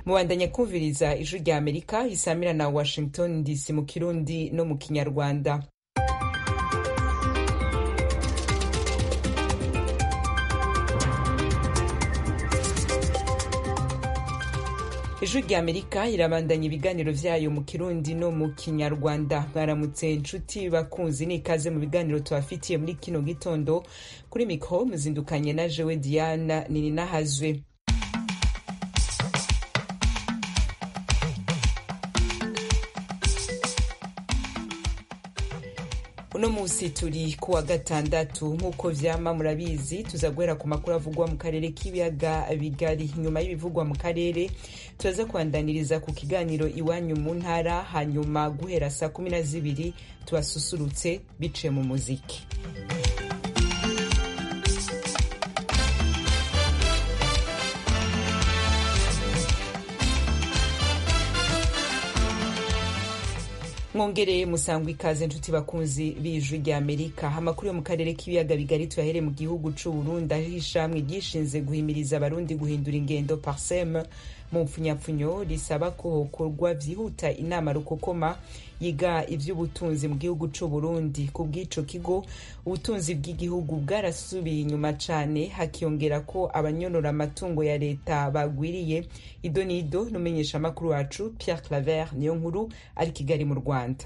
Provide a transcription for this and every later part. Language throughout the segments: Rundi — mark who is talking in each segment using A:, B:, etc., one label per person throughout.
A: mubandanya kumviriza ijwi rya amerika isamira na washington dc mu kirundi no mu kinyarwanda ijwi rya amerika irabandanya ibiganiro vyayo mu kirundi no mu kinyarwanda mwaramutse nshuti bakunzi n'ikaze mu biganiro tubafitiye muri kino gitondo kuri mikro muzindukanye na jewe diana nininahazwe uno musi turi kuwa gatandatu nk'uko vyama murabizi tuza guhera ku makuru avugwa mu karere k'ibiyaga bigari nyuma y'ibivugwa mu karere turaza kubandaniriza ku kiganiro iwanyu mu ntara hanyuma guhera saa kumi na zibiri tubasusurutse biciye mu muziki mwongereye musangwa ikaze nshuti bakunzi b'ijwi rya amerika amakuru yo mu karere k'ibiyaga bigari tuyahere mu gihugu c'u burundi aho ishamwe ryishinze guhimiriza abarundi guhindura ingendo parsem mu mpfunyapfunyo risaba ko hokorwa vyihuta inama rukokoma yiga ivy'ubutunzi mu gihugu c'u burundi ku bw'ico kigo ubutunzi bw'igihugu bwarasubiye inyuma cane hakiyongera ko abanyonora amatungo ya leta bagwiriye ido n'ido n'umenyesha amakuru wacu pierre claver niyo nkuru ari kigali mu rwanda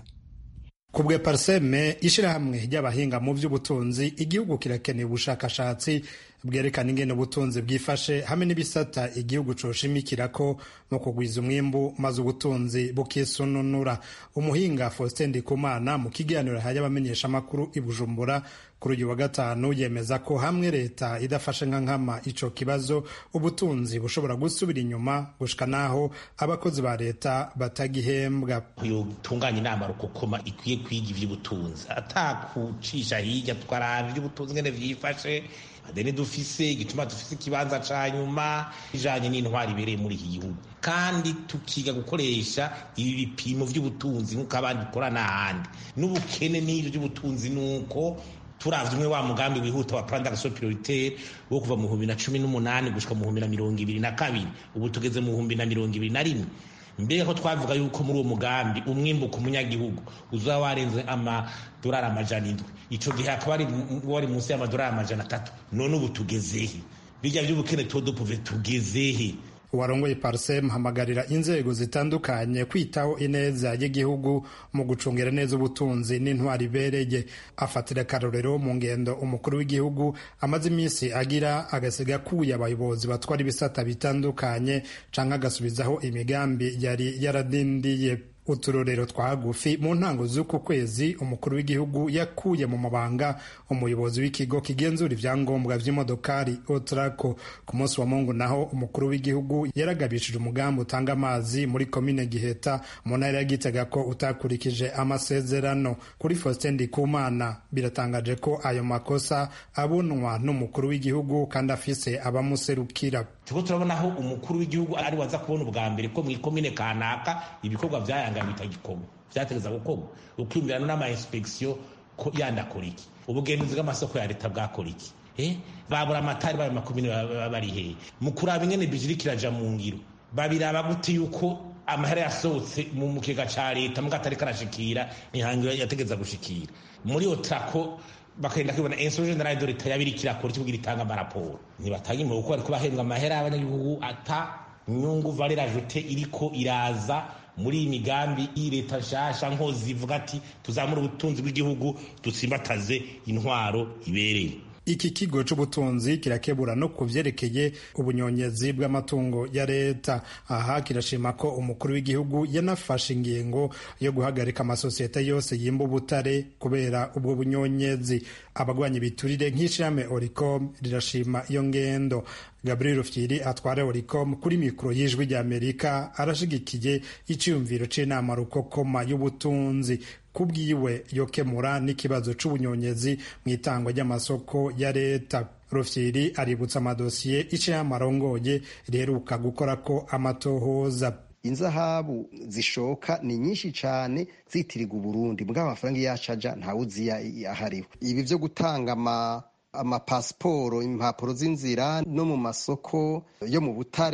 B: ku bwe parseme ishirahamwe ry'abahinga mu vy'ubutunzi igihugu kirakeneye ubushakashatsi bwerekana ingene ubutunzi bwifashe hamwe n'ibisata igihugu coshimikirako mu kugwiza umwimbu maze ubutunzi bukisununura umuhinga faustin ndikumana mu kiganiro yahaye abamenyeshamakuru i bujumbura kuri uyu wa gatanu yemeza ko hamwe leta idafashe nka nkama ico kibazo ubutunzi bushobora gusubira inyuma gushika naho abakozi ba leta batagihembwa
C: yotunganya inama rukokoma ikwiye kwiga ivy'ubutunzi atakucisha hirya twaraba ivy'ubutunzi ngene vyifashe adeni dufise igituma dufise ikibanza ca nyuma ijanye n'intwari ibereye muri iki gihugu kandi tukiga gukoresha ibi bipimo vy'ubutunzi nk'uko abandi bikora n'ahandi n'ubukene n'ivyo vy'ubutunzi nuko turavye umwe wa mugambi wihuta wa plan d'action prioritaire wo kuva mu bihumbi na cumi n'umunani gushika mu bihumbi na mirongo ibiri na kabiri ubu tugeze mu bihumbi na mirongo ibiri na rimwe mbega ko twavuga yuko muri uwo mugambi umwimbu ku munyagihugu uzaba warenze amadolari amajana indwi ico gihe hakaba wari munsi y'amadolari amajana atatu none ubu tugezehe birya vy'ubukene todopuve tugezehe
B: uwarongoye parsem hamagarira inzego zitandukanye kwitaho ineza y'igihugu mu gucungira neza ubutunzi n'intwari ibereye afatira akarorero mu ngendo umukuru w'igihugu amaze iminsi agira agasiga akuye abayobozi batwara ibisata bitandukanye canke agasubizaho imigambi yari yaradindiye uturorero twa hagufi mu ntango z'uku kwezi umukuru w'igihugu yakuye mu mabanga umuyobozi w'ikigo kigenzura ivyangombwa vy'imodokari otrako ku munsi wa mungu naho umukuru w'igihugu yaragabishije umugambi utanga amazi muri komine giheta mu ntara ya gitega ko utakurikije amasezerano kuri faustin ndikumana biratangaje ko ayo makosa abonwa n'umukuru w'igihugu kandi afise abamuserukira
C: turiko turabona aho umukuru w'igihugu ari waza kubona ubwa mbere ko mw'ikomine kanaka ibikorwa vyayanga bitagikorwa vyategeza gukorwa ukwiyumvirana n'ama inspeksiyo ko yandakora iki ubugenzuzi bw'amasoko ya leta bwakora iki eh babura amatari bayo makomine bari hehe mu kuraba ingene bijiri kiraja mu ngiro babiraba gute yuko amahera yasohotse mu mukega ca leta muga atari karashikira nihangiro yategeza gushikira muri otrako bakagenda kwibona insurgent general de leta yabiri kirakora kivugira itanga amaraporo ntibatanga impuhwe kuko bariko bahembwa amahera y'abanyagihugu ata nyungu valeur ajoute iriko iraza muri iyi migambi iyi leta nshasha nkozi ivuga ati tuzamure ubutunzi bw'igihugu dutsimbataze intwaro ibereye
B: iki kigo c'ubutunzi kirakebura no ku vyerekeye ubunyonyezi bw'amatungo ya leta aha kirashima ko umukuru w'igihugu yanafashe ingingo yo guhagarika amasosiyete yose yimba ubutare kubera ubwo bunyonyezi abagwanya ibiturire nk'ishirahamwe oricom rirashima iyo ngendo gabriel rufyiri atwara oricom kuri mikoro y'ijwi ry'amerika arashigikiye iciyumviro c'inama rukokoma y'ubutunzi kubwiwe yokemura n'ikibazo c'ubunyonyezi mu itangwa ry'amasoko ya leta rufyiri aributsa amadosiye iciyama arongoye riheruka gukorako amatohoza
D: inzahabu zishoka ni nyinshi cyane zitirirwa uburundi mbwa amafaranga yacaja ntawuzi ahariwe ibi vyo gutanga ama amapasiporo impapuro z'inzira no mu masoko yo mu butare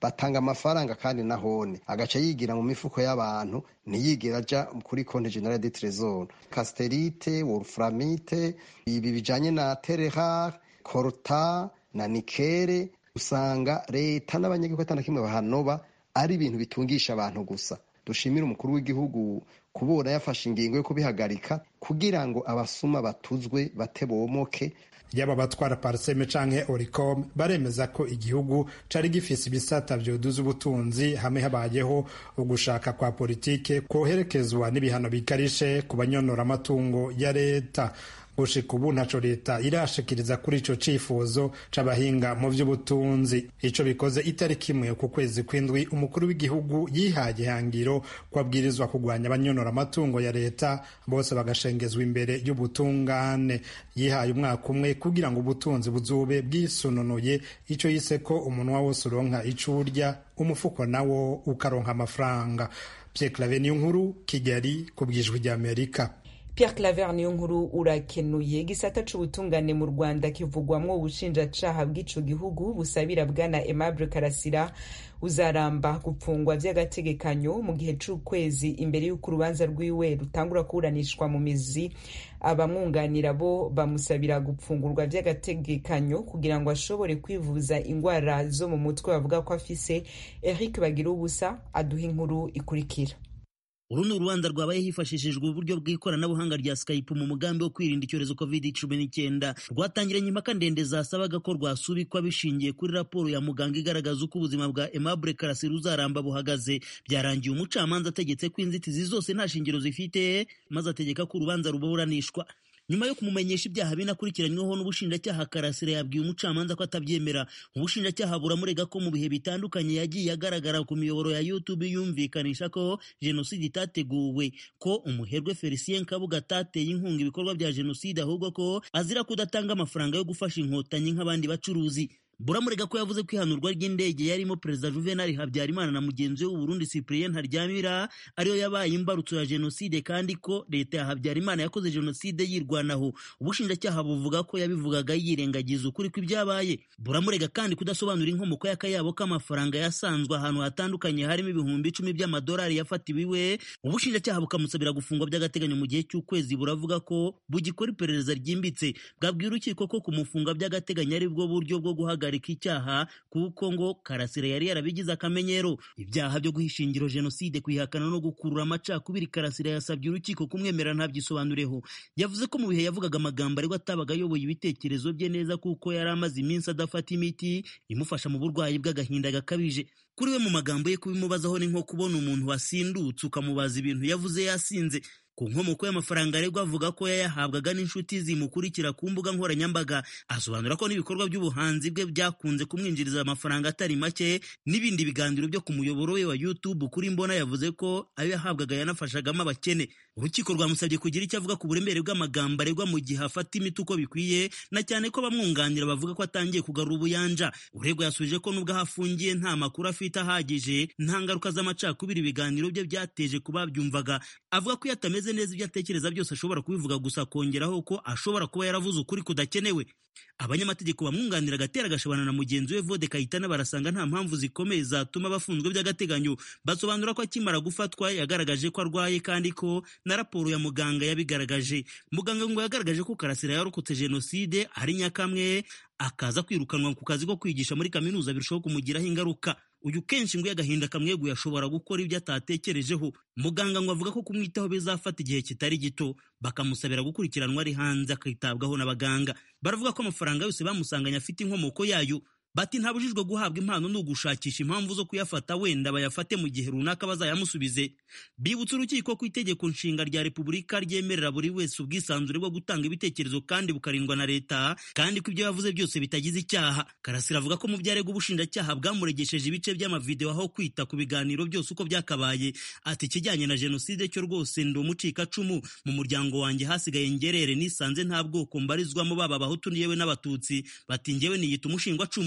D: batanga amafaranga kandi nahone agaca yigira mu mifuko y'abantu ntiyigera aja kuri konti generale de tresor casterite wolframite ibi bijanye na terehar korta na nikere usanga leta n'abanyagihugu atana kimwe bahanoba ari ibintu bitungisha abantu gusa dushimire umukuru w'igihugu kubura yafashe ingingo yo kubihagarika kugira ngo abasuma batuzwe batebomoke
B: yaba abatwara pariseme canke oricom baremeza ko igihugu cari gifise ibisata vyoduza ubutunzi hamwe habayeho ugushaka kwa politike koherekezwa n'ibihano bikarishe ku banyonora amatungo ya leta gushika ubu ntaco leta irashikiriza kuri ico cifuzo c'abahinga mu vy'ubutunzi ico bikoze itariki imwe ku kwezi kw'indwi umukuru w'igihugu yihaye ihangiro ko abwirizwa kugwanya abanyonora amatungo ya leta bose bagashengezwa imbere y'ubutungane yihaye umwaka umwe kugira ngo ubutunzi buzube bwisununuye ico yise ko umunwa wose uronka ico urya umufuko nawo ukaronka amafaranga Pierre Claver nkuru Kigali ku bwijwi ry'Amerika
A: Pierre Claver niyo nkuru urakenuye igisata c'ubutungane mu Rwanda kivugwamwo ubushinjacaha bw'ico gihugu busabira bwana Aimable Karasira uzaramba gupfungwa vy'agategekanyo mu gihe c'ukwezi imbere y'uko urubanza rwiwe rutangura kuburanishwa mu mizi abamwunganira bo bamusabira gupfungurwa vy'agategekanyo kugira ngo ashobore kwivuza ingwara zo mu mutwe bavuga ko afise Eric Bagira ubusa aduha inkuru ikurikira
E: uru ni urubanza rwabaye hifashishijwe uburyo bw'ikoranabuhanga rya skype mu mugambi wo kwirinda icyorezo covid cumi n'icyenda rwatangiranye impaka ndende zasabaga ko rwasubikwa bishingiye kuri raporo ya muganga igaragaza uko ubuzima bwa aimable karasira uzaramba buhagaze byarangiye umucamanza ategetse ko inzitizi zose nta shingiro zifite maze ategeka ko urubanza ruburanishwa nyuma yo kumumenyesha ibyaha binakurikiranyweho n'ubushinjacyaha karasira yabwiye umucamanza ko atabyemera ubushinjacyaha buramurega ko mu bihe bitandukanye yagiye agaragara ku miyoboro ya youtube yumvikanisha ko jenoside itateguwe ko umuherwe felicien kabuga atateye inkunga ibikorwa bya jenoside ahubwo ko azira kudatanga amafaranga yo gufasha inkotanyi nk'abandi bacuruzi buramurega ko yavuze ko ihanurwa ry'indege yarimo perezida juvenal habyarimana na mugenzi we w'uburundi cyprien ntaryamira ariyo yabaye imbarutso ya jenoside kandi ko leta ya habyarimana yakoze jenoside yirwanaho ubushinjacyaha buvuga ko yabivugaga yirengagiza ukuri kw'ibyabaye buramurega kandi kudasobanura inkomoko y'akayabo k'amafaranga yasanzwe ahantu hatandukanye harimo ibihumbi icumi by'amadolari yafatiwe iwe ubushinjacyaha bukamusabira gufungwa by'agateganyo mu gihe cy'ukwezi buravuga ko bugikora iperereza ryimbitse bwabwira urukiko ko kumufunga by'agateganyo ari bwo buryo bwo guhagarika icyaha kuko ngo karasira yari yarabigize akamenyero ibyaha byo guhisha ingiro jenoside kuyihakana no gukurura amacakubiri karasira yasabye urukiko kumwemera ntabyisobanureho yavuze ko mu bihe yavugaga amagambo ariko atabaga ayoboye ibitekerezo bye neza kuko yari amaze iminsi adafata imiti imufasha mu burwayi bw'agahinda gakabije kuri we mu magambo ye kubimubazaho ni nko kubona umuntu wasindutse ukamubaza ibintu yavuze yasinze ku nkomoko y'amafaranga aregwa avuga ko yayahabwaga n'inshuti zimukurikira ku mbuga nkoranyambaga asobanura ko n'ibikorwa by'ubuhanzi bwe byakunze kumwinjiriza amafaranga atari make n'ibindi biganiro byo ku muyoboro we wa YouTube kuri mbona yavuze ko ayo yahabwaga yanafashagamo abakene urukiko rwamusabye kugira icyo avuga ku buremere bw'amagambo aregwa mu gihe afata imiti uko bikwiye na cyane ko bamwunganira bavuga ko atangiye kugarura ubuyanja uregwa yasubije ko nubwo aho afungiye nta makuru afite ahagije nta ngaruka z'amacakubiri ibiganiro bye byateje ku babyumvaga avuga ko iyo atameze neza ibyo atekereza byose ashobora kubivuga gusa akongeraho ko ashobora kuba yaravuze ukuri kudakenewe abanyamategeko bamwunganira agatera agashabana na mugenzi we vode kayitana barasanga nta mpamvu zikomeye zatuma bafunzwe by'agateganyo basobanura ko akimara gufatwa yagaragaje ko arwaye kandi ko na raporo ya muganga yabigaragaje muganga ngo yagaragaje ko karasira yarokotse jenoside ari nyakamwe akaza kwirukanwa ku kazi ko kwigisha muri kaminuza birushaho kumugiraho ingaruka uyu kenshi ngo iyo agahinda kamweguye ashobora gukora ibyo atatekerejeho muganga ngo avuga ko kumwitaho bizafata igihe kitari gito bakamusabira gukurikiranwa ari hanze akitabwaho n'abaganga baravuga ko amafaranga yose bamusanganye afite inkomoko yayo bati ntabujijwe guhabwa impano ni ugushakisha impamvu zo kuyafata wenda bayafate mu gihe runaka bazayamusubize bibutsa urukiko ko itegeko nshinga rya repubulika ryemerera buri wese ubwisanzure bwo gutanga ibitekerezo kandi bukarindwa na leta kandi ko ibyo yavuze byose bitagize icyaha karasira avuga ko mu byarega ubushinjacyaha bwamuregesheje ibice by'amavideo aho kwita ku biganiro byose uko byakabaye ati ikijyanye na jenoside cyo rwose ndi umucikacumu mu muryango wanjye hasigaye ngerere nisanze nta bwoko mbarizwamo baba abahutu yewe n'abatutsi bati ngewe niyita umushingwacumu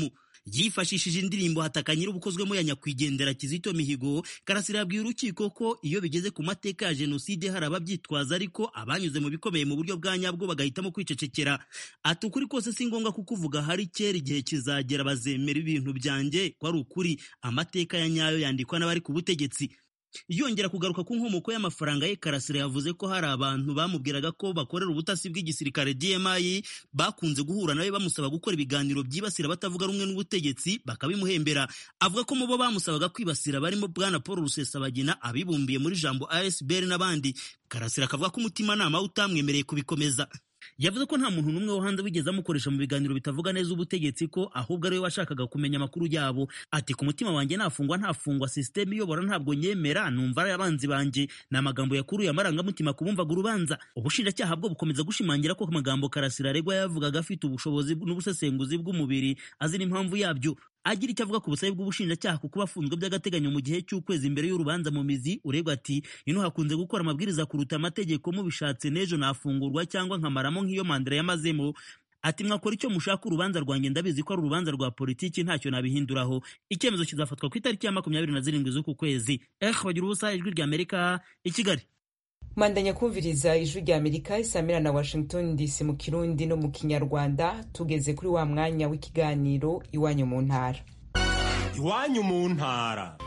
E: yifashishije indirimbo hataka nyir'ubukozwemo ya nyakwigendera kizito mihigo karasira yabwiye urukiko ko iyo bigeze ku mateka ya jenoside hari ababyitwaza ariko abanyuze mu bikomeye mu buryo bwa nyabwo bagahitamo kwicecekera ati ukuri kose si ngombwa kukuvuga hari kera igihe kizagera bazemera ibintu byanjye ko ari ukuri amateka ya nyayo yandikwa n'abari ku butegetsi yongera kugaruka ku nkomoko y'amafaranga ye karasira yavuze ko hari abantu bamubwiraga ko bakorera ubutasi bw'igisirikare DMI bakunze guhura nawe bamusaba gukora ibiganiro byibasira batavuga rumwe n'ubutegetsi bakabimuhembera avuga ko mu bo bamusabaga kwibasira barimo bwana Paul Rusesabagina abibumbiye muri jambo ASBR n'abandi karasira akavuga ko umutimanama utamwemereye kubikomeza yavuze ko nta muntu n'umwe wo hanze wigeze amukoresha mu biganiro bitavuga neza ubutegetsi ko ahubwo ariwe washakaga kumenya amakuru yabo ati ku mutima wanjye nafungwa ntafungwa sisiteme iyobora ntabwo nyemera numva ari abanzi banjye ni amagambo yakuruye amarangamutima ku bumvaga urubanza ubushinjacyaha bwo bukomeza gushimangira ko amagambo karasira aregwa yavugaga afite ubushobozi n'ubusesenguzi bw'umubiri azi n'impamvu yabyo agira icyo avuga ku busabe bw'ubushinjacyaha ku kuba afunzwe by'agateganyo mu gihe cy'ukwezi imbere y'urubanza mu mizi uregwa ati ino hakunze gukora amabwiriza kuruta amategeko mubishatse n'ejo nafungurwa cyangwa nkamaramo nk'iyo mandela yamazemo ati mwakora icyo mushaka urubanza rwanjye ndabizi ko ari urubanza rwa politiki ntacyo nabihinduraho icyemezo kizafatwa ku itariki ya makumyabiri na zirindwi z'uku kwezi eh bagira ubusa ijwi rya amerika i kigali
A: mandanya kumviriza ijwi rya amerika isamira na washington dc mu kirundi no mu kinyarwanda tugeze kuri wa mwanya w'ikiganiro iwanyu mu ntara
F: iwanyu mu ntara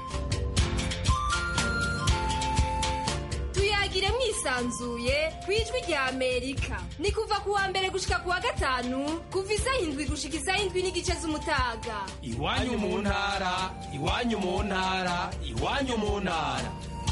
G: tuyagire mwisanzuye ku ijwi rya amerika ni kuva ku wa mbere gushika ku wa gatanu kuva isaha indwi gushika isaha indwi n'igice z'umutaga
F: iwanyu mu ntara iwanyu mu ntara iwanyu mu ntara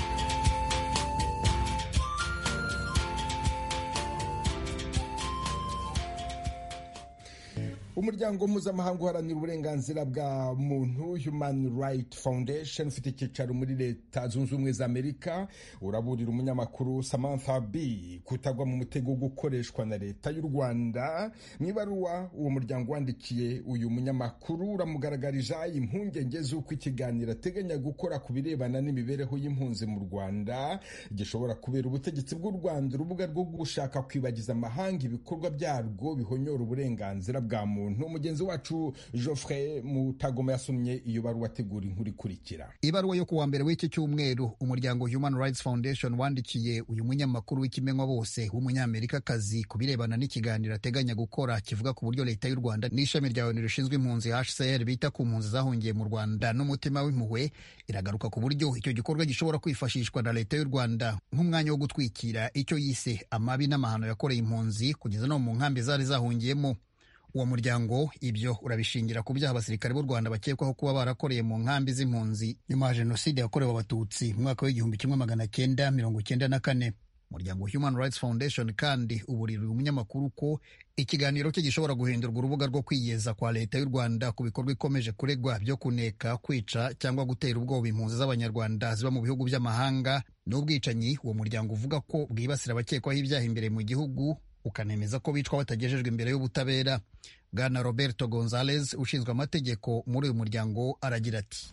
H: umuryango mpuzamahanga uharanira uburenganzira bwa muntu human right foundation ufite icyicaro muri leta zunze ubumwe za amerika uraburira umunyamakuru samantha b kutagwa mu mutego wo gukoreshwa na leta y'u rwanda mu ibaruwa uwo muryango wandikiye uyu munyamakuru uramugaragarija impungenge z'uko ikiganiro ateganya gukora ku birebana n'imibereho y'impunzi mu rwanda gishobora kubera ubutegetsi bw'u rwanda urubuga rwo gushaka kwibagiza amahanga ibikorwa byarwo bihonyora uburenganzira bwa muntu muntu mugenzi wacu Geoffrey Mutagoma yasomye iyo baruwa ategura inkuru ikurikira
I: ibaruwa yo kuwa mbere w'iki cyumweru umuryango Human Rights Foundation wandikiye uyu munyamakuru w'ikimenywa bose w'umunyamerikakazi ku birebana n'ikiganiro ateganya gukora kivuga ku buryo leta y'u Rwanda n'ishami rya ONU rishinzwe impunzi HCR bita ku mpunzi zahungiye mu Rwanda n'umutima w'impuhwe iragaruka ku buryo icyo gikorwa gishobora kwifashishwa na leta y'u Rwanda nk'umwanya wo gutwikira icyo yise amabi n'amahano yakoreye impunzi kugeza no mu nkambi zari zahungiyemo uwo muryango ibyo urabishingira ku byaha abasirikare b'u rwanda bakekwaho kuba barakoreye mu nkambi z'impunzi nyuma ya jenoside yakorewe abatutsi mu mwaka w'igihumbi kimwe magana cyenda mirongo cyenda na kane umuryango human rights foundation kandi uburira umunyamakuru ko ikiganiro cye gishobora guhindurwa urubuga rwo kwiyeza kwa leta y'u rwanda ku bikorwa ikomeje kuregwa byo kuneka kwica cyangwa gutera ubwoba impunzi z'abanyarwanda ziba mu bihugu by'amahanga n'ubwicanyi uwo muryango uvuga ko bwibasira abakekwaho ibyaha imbere mu gihugu ukanemeza ko bicwa batagejejwe imbere y'ubutabera bwana roberto gonzalez ushinzwe amategeko muri uyu muryango aragira ati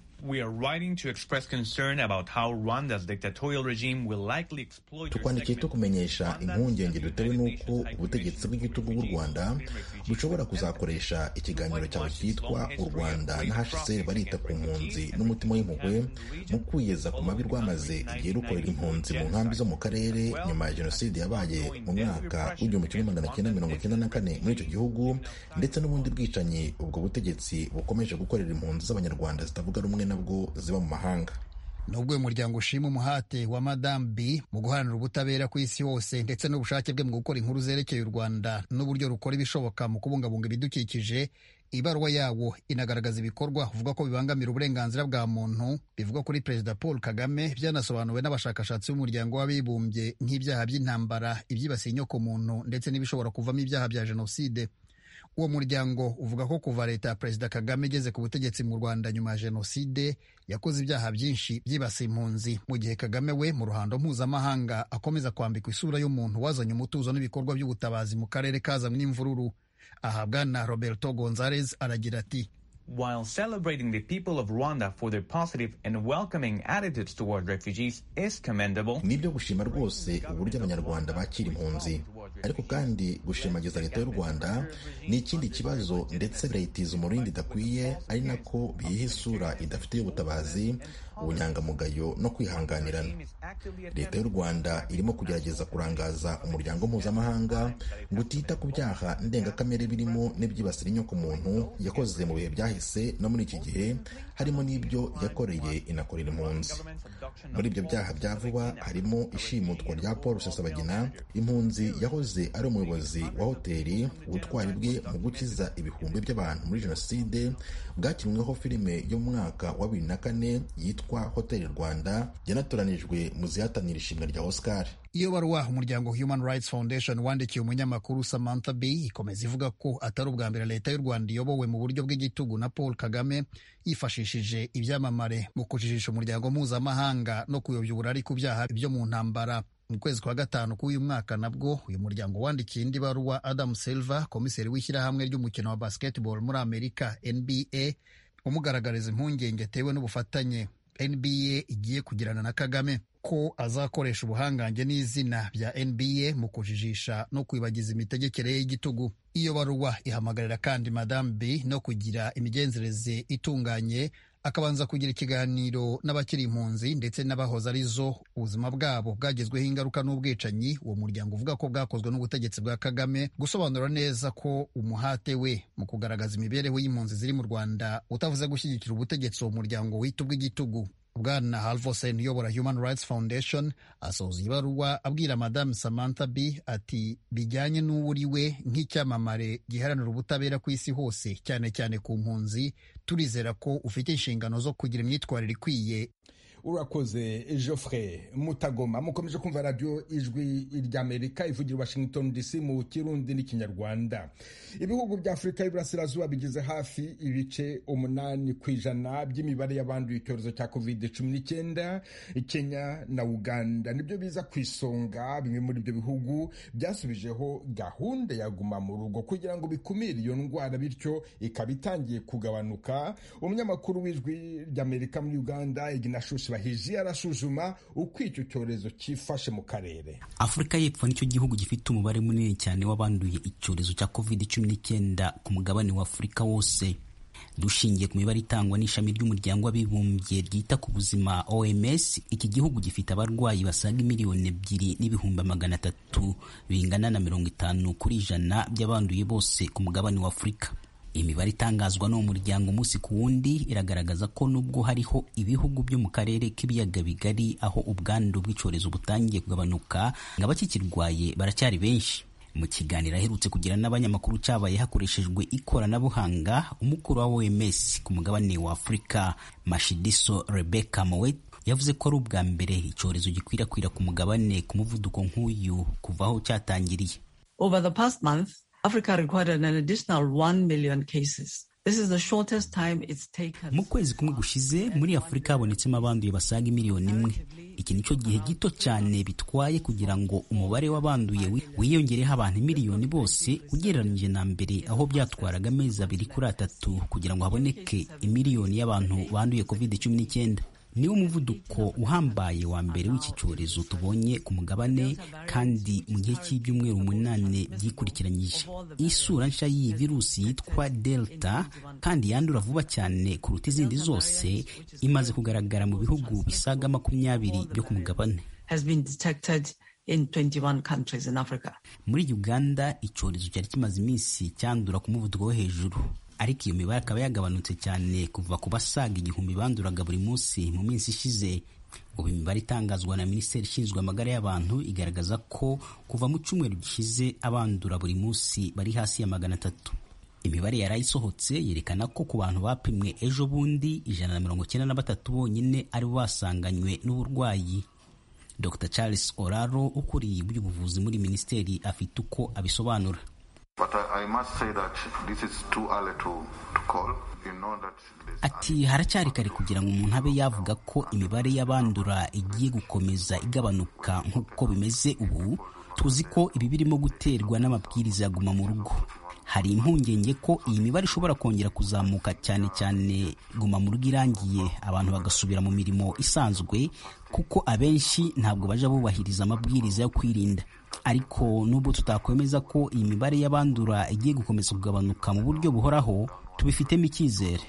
J: tukwandikiye tukumenyesha impungenge dutewe n'uko ubutegetsi bw'igitugu bw'u rwanda bushobora kuzakoresha ikiganiro cyawe cyitwa u rwanda na hcr barita ku mpunzi n'umutima w'impuhwe mu kwiyeza ku mabi rwamaze igihe rukorera impunzi mu nkambi zo mu karere nyuma ya jenoside yabaye mu mwaka w'igihumbi kimwe magana cyenda mirongo cyenda na kane muri icyo gihugu ndetse n'ubundi bwicanyi ubwo butegetsi bukomeje gukorera impunzi z'abanyarwanda zitavuga rumwe nabwo ziba mu mahanga
I: nubwo uyu muryango ushima umuhate wa madamu b mu guharanira ubutabera ku isi hose ndetse n'ubushake bwe mu gukora inkuru zerekeye u rwanda n'uburyo rukora ibishoboka mu kubungabunga ibidukikije ibaruwa yawo inagaragaza ibikorwa uvuga ko bibangamira uburenganzira bwa muntu bivugwa kuri perezida paul kagame byanasobanuwe n'abashakashatsi b'umuryango w'abibumbye nk'ibyaha by'intambara ibyibasiye inyokomuntu ndetse n'ibishobora kuvamo ibyaha bya jenoside uwo muryango uvuga ko kuva leta ya perezida kagame igeze ku butegetsi mu rwanda nyuma ya jenoside yakoze ibyaha byinshi byibasiye impunzi mu gihe kagame we mu ruhando mpuzamahanga akomeza kwambikwa isura y'umuntu wazanye umutuzo n'ibikorwa by'ubutabazi mu karere kazanywe n'imvururu aha bwana roberto gonzalez aragira ati
K: While celebrating the people of Rwanda for their positive and welcoming attitudes toward refugees is commendable,
J: nibyo gushima rwose uburyo abanyarwanda bakira impunzi ariko kandi gushimagiza leta y'u rwanda ni ikindi kibazo ndetse birayitiza umurindi idakwiye ari nako biyiha isura idafite y'ubutabazi ubunyangamugayo no kwihanganirana leta y'u rwanda irimo kugerageza kurangaza umuryango mpuzamahanga ngo utita ku byaha ndengakamere birimo n'ibyibasira inyokomuntu yakoze mu bihe byahise no muri iki gihe harimo n'ibyo yakoreye inakorera impunzi muri ibyo byaha bya vuba harimo ishimutwa rya paul rusesabagina impunzi yahoze ari umuyobozi wa hoteli ubutwari bwe mu gukiza ibihumbi by'abantu muri jenoside bwakinweho filime yo mu mwaka wa bibiri na kane yitwa hoteli rwanda yanatoranijwe mu zihatanira ishimwe rya oscar
I: iyo baruwa umuryango human rights foundation wandikiye umunyamakuru samantha b ikomeza ivuga ko atari ubwa mbere leta y'u rwanda iyobowe mu buryo bw'igitugu na paul kagame yifashishije ibyamamare mu kujijisha umuryango mpuzamahanga no kuyobya uburari ku byaha byo mu ntambara mu kwezi kwa gatanu k'uyu mwaka nabwo uyu muryango wandikiye indi baruwa adam silver komiseri w'ishyirahamwe ry'umukino wa basketball muri amerika nba umugaragariza impungenge atewe n'ubufatanye nba igiye kugirana na kagame ko azakoresha ubuhangange n'izina bya nba mu kujijisha no kwibagiza imitegekere y'igitugu iyo baruwa ihamagarira kandi madame b no kugira imigenzereze itunganye akabanza kugira ikiganiro n'abakiri impunzi ndetse n'abahoze ari zo ubuzima bwabo bwagezweho ingaruka n'ubwicanyi uwo muryango uvuga ko bwakozwe n'ubutegetsi bwa kagame gusobanura neza ko umuhate we mu kugaragaza imibereho y'impunzi ziri mu rwanda utavuze gushyigikira ubutegetsi uwo muryango wita ubw'igitugu bwana halvosen uyobora human rights foundation asoza ibaruwa abwira madamu samantha b ati bijyanye n'uwo uri we nk'icyamamare giharanira ubutabera ku isi hose cyane cyane ku mpunzi turizera ko ufite inshingano zo kugira imyitwarire ikwiye
H: urakoze geoffrey mutagoma mukomeje kumva radiyo ijwi ry'amerika ivugira washington dc mu kirundi n'ikinyarwanda ibihugu bya afurika y'iburasirazuba bigize hafi ibice umunani ku ijana by'imibare y'abanduye icyorezo cya covid cumi n'icyenda kenya na uganda nibyo biza ku isonga bimwe muri ibyo bihugu byasubijeho gahunda ya guma mu rugo kugira ngo bikumire iyo ndwara bityo ikaba itangiye kugabanuka umunyamakuru w'ijwi ry'amerika muri uganda iginashushi bahiji arasuzuma uko icyo cyorezo cyifashe mu karere
L: afurika y'epfo nicyo gihugu gifite umubare munini cyane w'abanduye icyorezo cya covid cumi n'icyenda ku mugabane wa afurika wose dushingiye ku mibare itangwa n'ishami ry'umuryango w'abibumbye ryita ku buzima oms iki gihugu gifite abarwayi basaga miliyoni ebyiri n'ibihumbi magana atatu bingana na mirongo itanu kuri ijana by'abanduye bose ku mugabane wa afurika imibare itangazwa n'uwo muryango umunsi ku wundi iragaragaza ko nubwo hariho ibihugu byo mu karere k'ibiyaga bigari aho ubwandu bw'icyorezo butangiye kugabanuka ngo abakikirwaye baracyari benshi mu kiganiro aherutse kugira n'abanyamakuru cyabaye hakoreshejwe ikoranabuhanga umukuru wa OMS ku mugabane wa Afurika Mashidiso Rebecca Mowat yavuze ko ari ubwa mbere icyorezo gikwirakwira ku mugabane ku muvuduko nk'uyu kuva aho cyatangiriye
M: Over the past month Africa recorded an additional 1 million cases. This is the shortest time it's taken.
L: mu kwezi kumwe gushize muri afurika habonetsemo abanduye basaga miliyoni imwe iki nicyo gihe gito cyane bitwaye kugira ngo umubare w'abanduye wiyongereho abantu miliyoni bose ugereranyije na mbere aho byatwaraga amezi abiri kuri atatu kugira ngo haboneke imiliyoni y'abantu banduye covid cumi n'icyenda niwo muvuduko uhambaye wa mbere w'iki cyorezo tubonye ku mugabane kandi mu gihe cy'ibyumweru umunani byikurikiranyije isura nshya y'iyi virusi yitwa delta kandi yandura vuba cyane kuruta izindi zose imaze kugaragara mu bihugu bisaga makumyabiri byo ku mugabane
M: has been detected in 21 countries in Africa.
L: muri uganda icyorezo cyari kimaze iminsi cyandura ku muvuduko wo hejuru ariko iyo mibare akaba yagabanutse cyane kuva ku basaga igihumbi banduraga buri munsi mu minsi ishize ubu imibare itangazwa na minisiteri ishinzwe amagara y'abantu igaragaza ko kuva mu cyumweru gishize abandura buri munsi bari hasi ya magana atatu imibare yari isohotse yerekana ko ku bantu bapimwe ejo bundi ijana na mirongo icyenda na batatu bonyine ari bo basanganywe n'uburwayi dr charles oraro ukuriye iby'ubuvuzi muri minisiteri afite uko abisobanura ati haracyari kare kugira ngo umuntu abe yavuga ko imibare y'abandura igiye gukomeza igabanuka nk'uko bimeze ubu tuzi ko ibi birimo guterwa n'amabwiriza ya guma mu rugo hari impungenge ko iyi mibare ishobora kongera kuzamuka cyane cyane guma mu rugo irangiye abantu bagasubira mu mirimo isanzwe kuko abenshi ntabwo baja bubahiriza amabwiriza yo kwirinda ariko nubwo tutakwemeza ko iyi mibare y'abandura igiye gukomeza kugabanuka mu buryo buhoraho tubifitemo icyizere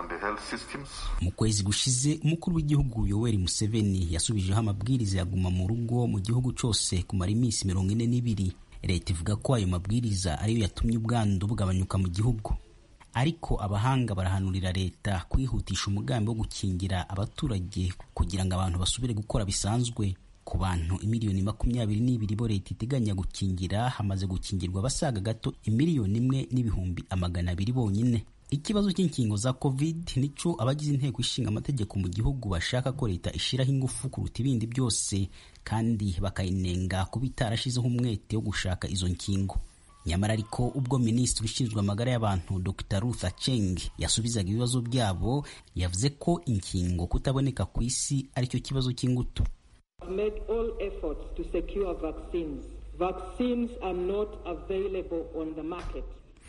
L: mu kwezi gushize umukuru w'igihugu yoweri museveni yasubijeho amabwiriza ya guma mu rugo mu gihugu cyose kumara iminsi mirongo ine n'ibiri leta ivuga ko ayo mabwiriza ariyo yatumye ubwandu bugabanyuka mu gihugu ariko abahanga barahanurira leta kwihutisha umugambi wo gukingira abaturage kugira ngo abantu basubire gukora bisanzwe ku bantu imiliyoni makumyabiri n'ibiri bo leta iteganya gukingira hamaze gukingirwa abasaga gato imiliyoni imwe n'ibihumbi amagana abiri bonyine ikibazo cy'inkingo za covid nico abagize inteko ishinga amategeko mu gihugu bashaka ko leta ishiraho ingufu kuruta ibindi byose kandi bakayinenga kuba itarashizeho umwete wo gushaka izo nkingo nyamara ariko ubwo minisitiri ushinzwe amagara y'abantu dr ruth aceng yasubizaga ibibazo byabo yavuze ko inkingo kutaboneka ku isi aricyo kibazo cy'ingutu
N: made all efforts to secure vaccines. Vaccines are not available on the market.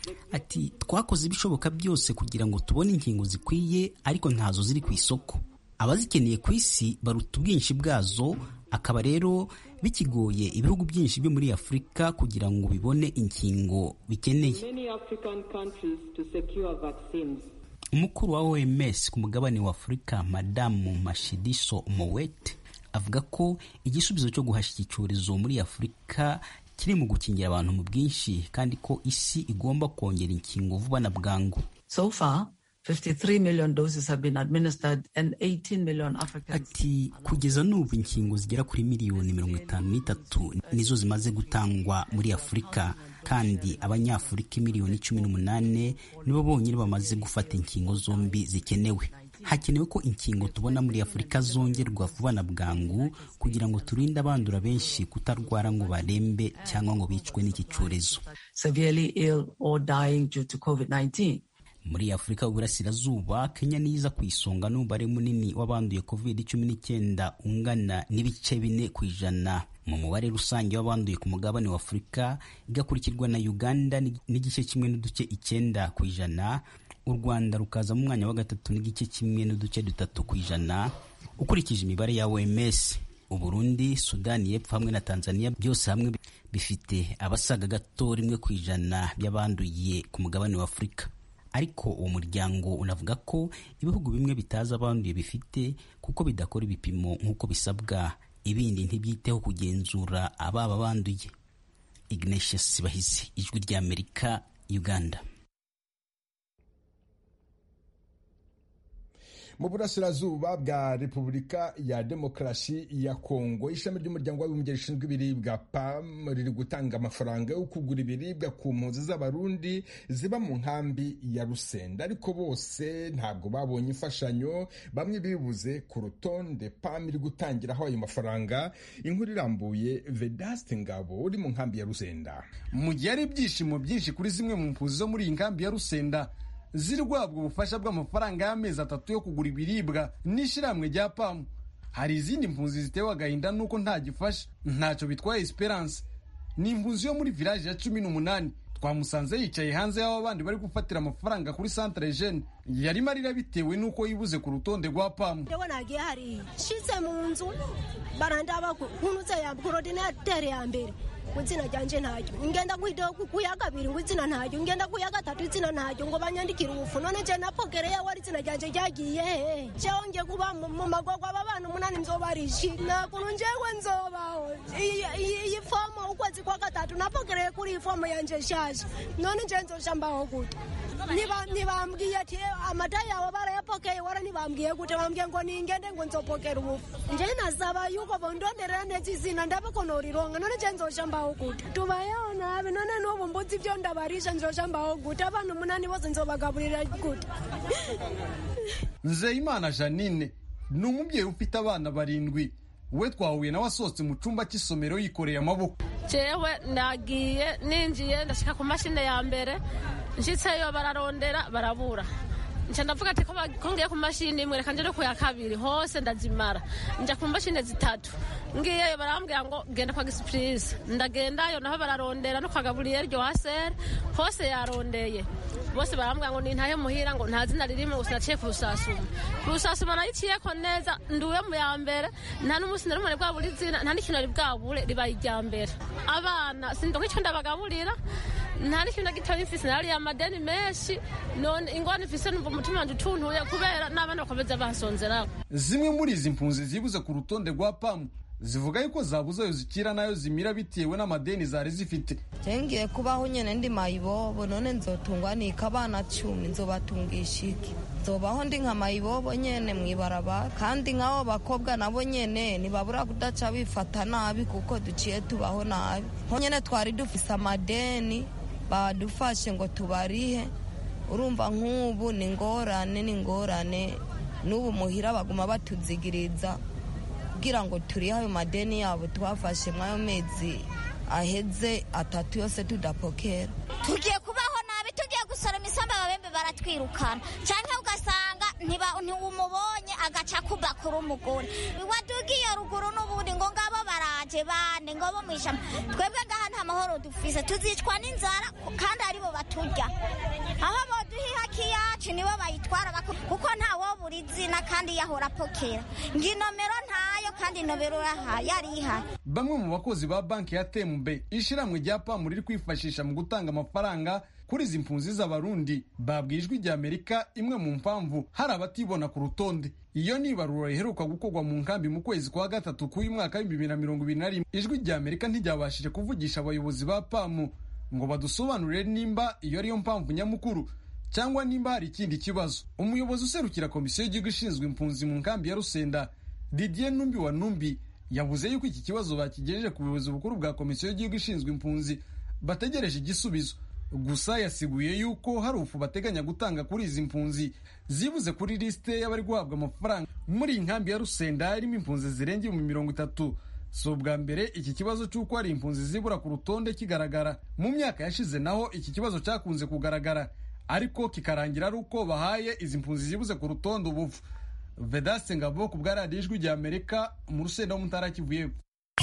L: ati twakoze ibishoboka byose kugira ngo tubone inkingo zikwiye ariko ntazo ziri ku isoko abazikeneye ku isi baruta ubwinshi bwazo akaba rero bikigoye ibihugu byinshi byo muri afurika kugira ngo bibone inkingo bikeneye
N: Many African countries to secure vaccines.
L: umukuru wa oms ku mugabane wa afurika madamu mashidiso mowet avuga ko igisubizo cyo guhashya iki cyorezo muri afurika kiri mu gukingira abantu mu bwinshi kandi ko isi igomba kongera inkingo vuba na bwangu
M: So far, 53 million doses have been administered and 18 million Africans.
L: ati kugeza n'ubu inkingo zigera kuri miliyoni mirongo itanu n'itatu nizo zimaze gutangwa muri afurika kandi abanyafurika miliyoni cumi n'umunani nibo bonyine bamaze gufata inkingo zombi zikenewe hakenewe ko inkingo tubona muri afurika zongerwa vuba na bwangu kugira ngo turinde abandura benshi kutarwara ngo barembe cyangwa ngo bicwe n'iki cyorezo
M: severely ill or dying due to COVID-19.
L: muri afurika y'uburasirazuba kenya niza ku isonga n'umubare munini w'abanduye covid cumi n'icyenda ungana n'ibice bine ku ijana mu mubare rusange w'abanduye ku mugabane wa afurika igakurikirwa na uganda n'igice kimwe n'uduce icyenda ku ijana u rwanda rukaza mu mwanya wa gatatu n'igice kimwe n'uduce dutatu ku ijana ukurikije imibare ya oms uburundi sudani y'epfo hamwe na tanzania byose hamwe bifite abasaga gato rimwe ku ijana by'abanduye ku mugabane wa afurika ariko uwo muryango unavuga ko ibihugu bimwe bitazi abanduye bifite kuko bidakora ibipimo nk'uko bisabwa ibindi ntibyiteho kugenzura ababa banduye ignatius bahizi ijwi ry'amerika uganda
H: mu burasirazuba bwa repubulika ya demokarasi ya kongo ishami ry'umuryango w'abibumbye rishinzwe ibiribwa pam riri gutanga amafaranga yo kugura ibiribwa ku mpunzi z'abarundi ziba mu nkambi ya rusenda ariko bose ntabwo babonye imfashanyo bamwe bibuze ku rutonde pam iri gutangiraho ayo mafaranga inkuru irambuye vedaste ngabo uri mu nkambi ya rusenda
O: mu gihe ari ibyishimo byinshi kuri zimwe mu mpunzi zo muri iyi nkambi ya rusenda ziri guhabwa ubufasha bw'amafaranga y'amezi atatu yo kugura ibiribwa n'ishyirahamwe rya pamu hari izindi mpunzi zitewe agahinda nuko nta gifasha ntacyo bitwaye esperance ni impunzi yo muri village ya cumi n'umunani twamusanze yicaye hanze y'aho abandi bari gufatira amafaranga kuri centre jeune yarimo arira bitewe n'uko yibuze ku rutonde rwa pamu
P: ndewe nagiye hariya nshitse mu nzu barandaba nkunutse ya korodinatere ya mbere ngo izina ryanje ntaryo ngenda kuya kabiri ngo izina ntaryo ngenda kuya gatatu izina ntaryo ngo banyandikire ubufu none je napogereye wari izina ryanje ryagiye hehe jewe ngiye kuba mu magorwa aba bana umunani mzobarishi nakuntu njewe nzobaho iyi fomo ukwezi kwa gatatu napogereye kuri iyi fomo yanje nshaje none nje nzoshambaho gute ntibambwiye ati amata yawe barayapokeye wara ntibambwiye gute bambwiye ngo ningende ngo nzopokera ubufu nje nasaba yuko bondonderera neza izina ndabe ko norironga none nje nzoshambaho gute tubayeho nabi none n'ubu mbuzi ibyo ndabarisha nzoshambaho gute abantu umunani bose nzobagaburira gute
O: nzeyimana janine ni umubyeyi ufite abana barindwi we twahuye nawe asohotse mu cyumba cy'isomero yikoreye amaboko
Q: jewe nagiye ninjiye ndashyika ku mashini ya mbere nshyitseyo bararondera barabura nca ndavuga ati ko ngiye ku mashini imwe reka njye ku ya kabiri hose ndazimara njya ku mashini zitatu ngiyeyo barambwira ngo genda kwa gisipurize ndagendayo naho bararondera no kwa gaburiyeri ryohasere hose yarondeye bose barambwira ngo nintahe muhira ngo nta zina ririmo gusa naciye ku rusasuma ku rusasuma nayiciyeko neza nduwe mu ya mbere nta n'umunsi na rumwe bwabura izina nta n'ikintu ari bwabure ribaye irya mbere abana sindonka icyo ndabagaburira nta n'ikintu na gitoya mfise nariya amadeni menshi none ingwani mfise numva umutima wanje utuntuye kubera n'abana bakomeza bansonzeraho
O: zimwe muri izi mpunzi zibuze ku rutonde rwa pamu zivuga yuko zabuze ayo zikira nayo zimira bitewe n'amadeni zari zifite
R: ngiye kubaho nyine ndi mayibobo none nzotungwa nika abana cumi nzobatungisha iki nzobaho ndi nka mayibobo nyene mwibarabara kandi nk'abo bakobwa nabo nyene ntibabura kudaca bifata nabi kuko duciye tubaho nabi nko nyene twari dufise amadeni badufashe ngo tubarihe urumva nk'ubu ni ngorane ni ngorane n'ubu muhira baguma batuzigiriza kugira ngo turihe ayo madeni yabo twafashe mw'ayo mezi aheze atatu yose tudapokera
S: tugiye kubaho nabi tugiye gusoroma isamba ababembe baratwirukana cyangwa ugasanga ntiwumubonye agaca kuba kuri umugore wadugiye ruguru n'ubundi ngo ngabo baraje bane ngo bo mwishamba twebwe ngaha nta mahoro dufise tuzicwa n'inzara kandi aribo baturya aho boduha haki yacu nibo bayitwara kuko ntawo buri izina kandi yahora apokera ngo inomero ntayo kandi inomero yari ihari
O: bamwe mu bakozi ba banki ya tembe ishiramwe rya pamu riri kwifashisha mu gutanga amafaranga kuri izi mpunzi z'abarundi babwiye ijwi rya amerika imwe mu mpamvu hari abatibona ku rutonde iyo ni ibarura riheruka gukorwa mu nkambi mu kwezi kwa gatatu k'uyu mwaka w'ibihumbi bibiri na mirongo ibiri na rimwe ijwi rya amerika ntiryabashije kuvugisha abayobozi ba pamu ngo badusobanurire nimba iyo ariyo mpamvu nyamukuru cyangwa nimba hari ikindi kibazo umuyobozi userukira komisiyo y'igihugu ishinzwe impunzi mu nkambi ya rusenda didier numbi wa numbi yavuze yuko iki kibazo bakigejeje ku buyobozi bukuru bwa komisiyo y'igihugu ishinzwe impunzi bategereje igisubizo gusa yasiguye yuko hari ufu bateganya gutanga kuri izi mpunzi zibuze kuri lisite y'abari guhabwa amafaranga muri iyi nkambi ya rusenda irimo impunzi zirenga ibihumbi mirongo itatu si ubwa mbere iki kibazo cy'uko hari impunzi zibura ku rutonde kigaragara mu myaka yashize naho iki kibazo cyakunze kugaragara ariko kikarangira ari uko bahaye izi mpunzi zibuze ku rutonde ubuvu vedaste ngabo ku bwa radiyo ijwi rya amerika mu rusenda wo mutara kivu y'epfo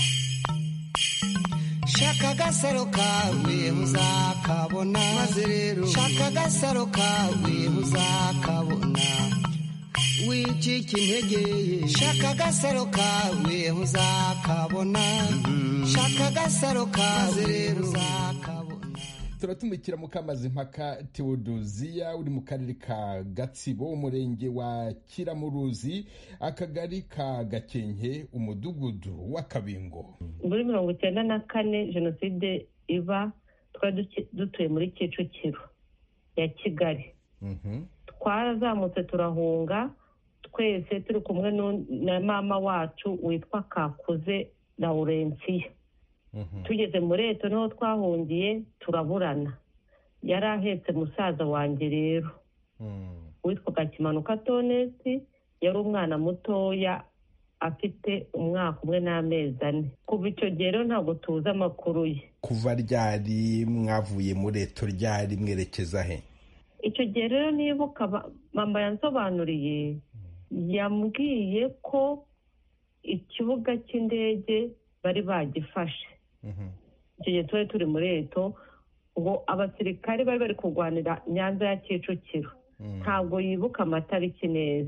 T: shaka agasaro kawe uzakabona maze rero shaka agasaro kawe uzakabona wicika intege shaka agasaro kawe uzakabona shaka agasaro kawe rero uzakabona
H: turatumikira mukamazi mpaka tewodoziya uri mu karere ka gatsibo umurenge wa kiramuruzi akagari ka gakenke umudugudu w'akabingo
U: muri mirongo icyenda na kane jenoside iba twari dutuye muri kicukiro ya kigali twarazamutse turahunga twese turi kumwe na mama wacu witwa kakuze laurensiya tugeze muri leta niho twahungiye turaburana yari ahetse musaza wanjye rero witwaga kimanuka tonesi yari umwana mutoya afite umwaka umwe n'amezi ane kuva icyo gihe rero ntabwo tuzi amakuru ye
H: kuva ryari mwavuye muri leta ryari mwerekeza he
U: icyo gihe rero nibuka mama yansobanuriye yambwiye ko ikibuga cy'indege bari bagifashe icyo gihe tuba turi muri leta ngo abasirikare bari bari kurwanira nyanza ya kicukiro ntabwo yibuka amatariki neza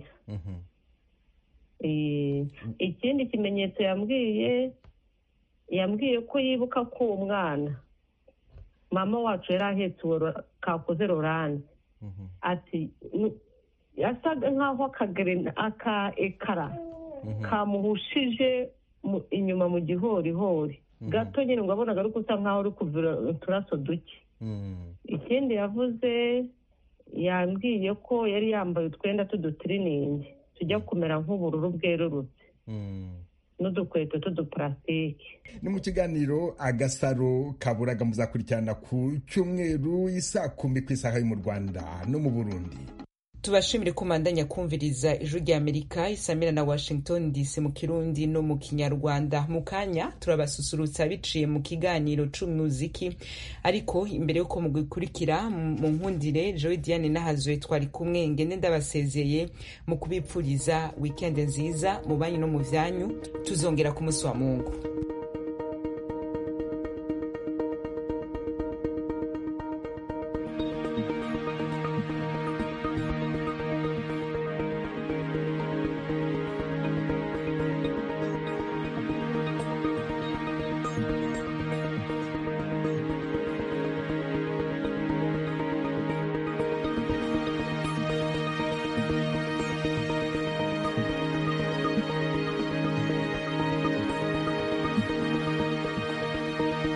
U: ikindi kimenyetso yambwiye yambwiye ko yibuka ko uwo mwana mama wacu yari ahetse uwo kakoze roranje ati yasaga nk'aho aka ekara kamuhushije inyuma mu gihorihori gato nyine ngo abonaga ari gusa nk'aho uri kuvura uturaso duke ikindi yavuze yambwiye ko yari yambaye utwenda tw'udutiriningi tujya kumera nk'ubururu bwerurutse n'udukweto tw'uduparasitike
H: ni mu kiganiro agasaro kaburaga muzakurikirana ku cyumweru isaa kumi ku isaha yo mu rwanda no mu burundi
A: tubashimire ko mandanya kumviriza ijwi rya amerika isamira na washington dc mu kirundi no mu kinyarwanda mu kanya turabasusurutsa biciye mu kiganiro c'umuziki ariko imbere y'uko mugikurikira mu nkundire joe diane nahazwe twari kumwe ngende ndabasezeye mu kubipfuriza wikendi nziza mu banyu no mu vyanyu tuzongera ku munsi wa mungu